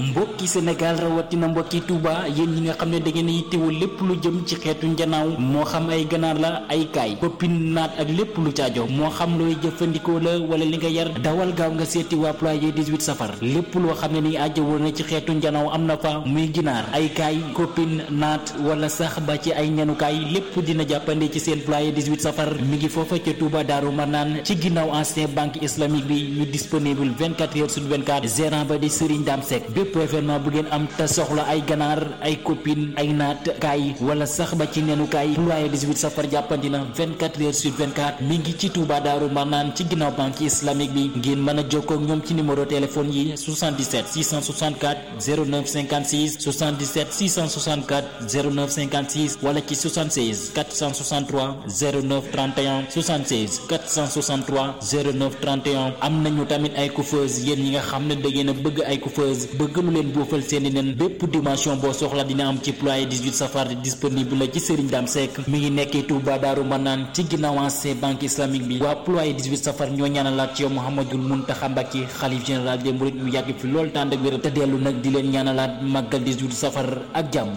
mbokki Sénégal rawatina mbokki Touba yéen ñi nga xam ne da ngeen yittewoo lépp lu jëm ci xeetu njanaaw moo xam ay ganaar la ay kaay koppin naat ak lépp lu caajo moo xam looy jëfandikoo la wala li nga yar dawal gaaw nga seeti waa ployer 18 safar lépp loo xam ne ni ajjawoo na ci xeetu njanaaw am na fa muy ginaar ay kaay koppin naat wala sax ba ci ay ñanukaay lépp dina jàppande ci seen ployer 18 safar mi ngi foofa ca Touba Daaru Manaan ci ginnaaw ancien banque islamique bi ñu disponible 24 heures sur 24 gérant ba di Serigne Dame Seck bépp événement bu ngeen am te soxla ay ganaar ay copine ay naat kaay wala sax ba ci nenukaay ployer 18 safar jàppandi na 24 heures sur 24 mi ngi ci Touba Daaru Manaan ci ginnaaw banque islamique bi ngeen mën a jokkoo ak ñoom ci numéro téléphone yi 77 664 09 56 77 664 09 56 wala ci 76 463 09 31 76 463 09 31 am nañu tamit ay coiffeuse yéen ñi nga xam ne da ngeen a bëgg ay coiffeuse bëgg lu leen boofal seeni nen bépp dimension boo soxla dina am ci ployer 18 safar disponible la ci Serigne Dame Seck mi ngi nekkee Touba Daaru Manaan ci ginnaaw ancien banque islamique bi waa ployer 18 safar ñoo ñaanalaat ci yow Mouhamadoul Mountakha Mbacké xalif général des mourides mu yàgg fi lool tànd ak wér te dellu nag di leen ñaanalaat màggal 18 safar ak jàmm